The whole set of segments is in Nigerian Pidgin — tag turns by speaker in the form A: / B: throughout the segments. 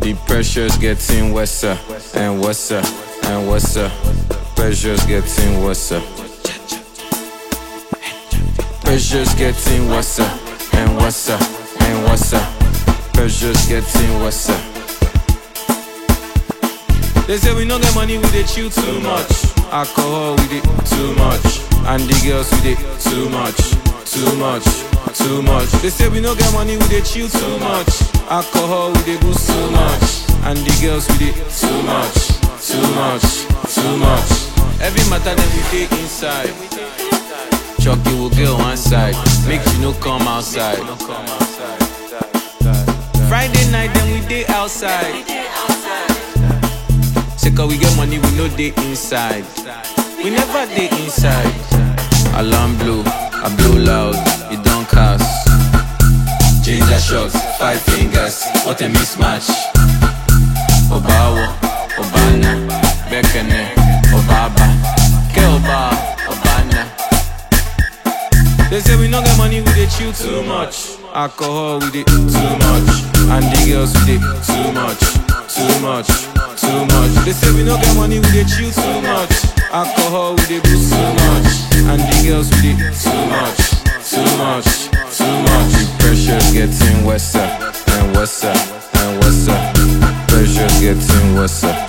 A: The pressure's getting worse uh, and worse uh, and worse. uh. Pressure's getting worse. uh. Pressure's getting worse uh, and worse uh, and worse. uh. Pressure's getting worse. uh. They say we no get money, we dey chill too much. Alcohol, we dey too much. And the girls, we dey too much, too much, too much. They say we no get money, we dey chill too much. Alcohol, we dey boost too much. And the girls, we dey too much, too much, too much. Every matter that we dey inside. Chucky will get one side, make you no come outside. Friday night, then we dey outside. Say cause we get money, we know they inside. We never dey inside. Alarm blow, I blow loud, it don't cast. Ginger shots, five fingers, what a mismatch. Obawo, Obana, Bekene, Obaba, Ke Oba, Obana. They say we no get money, we dey chill too much. Alcohol, we dey too much. And the girls, we dey too much, too much, too much. They say we no get money, we dey chill too much. Alcohol, we dey boost too much. And the girls, we dey too much, too much, too much. The pressure's getting worse uh, and worse uh, and worse. uh. Pressure's getting worse. uh.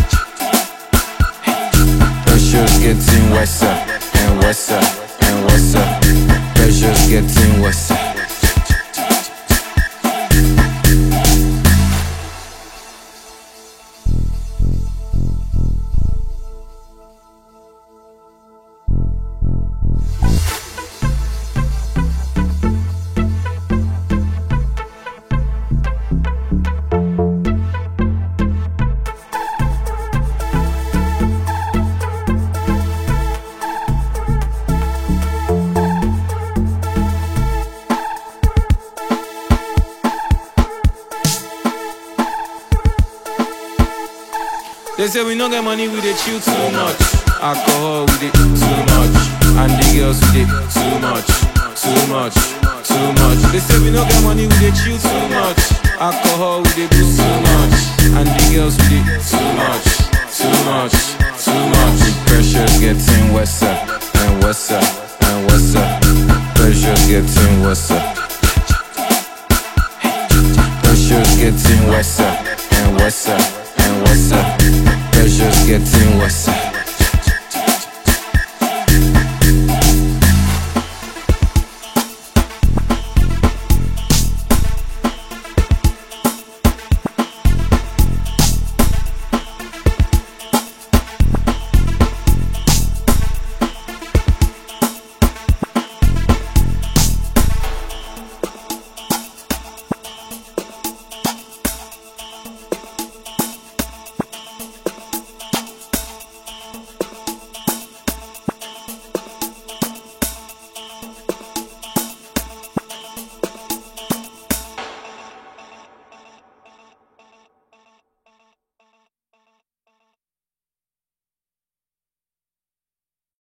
A: Pressure's getting worse uh, and worse uh, and worse. uh. Pressure's getting worse. uh. They say we no get money, we dey chill too much. Alcohol, we dey too much. And the girls, we dey too much, too much, too much. They say we no get money, we dey chill too much. Alcohol, we dey boost too much. And the girls, we dey too much, too much, too much. The pressure's getting worse uh, and worse uh, and worse. uh. Pressure's getting worse. uh. Pressure's getting worse uh, and worse uh, and worse. uh. Pressure's getting worse. uh.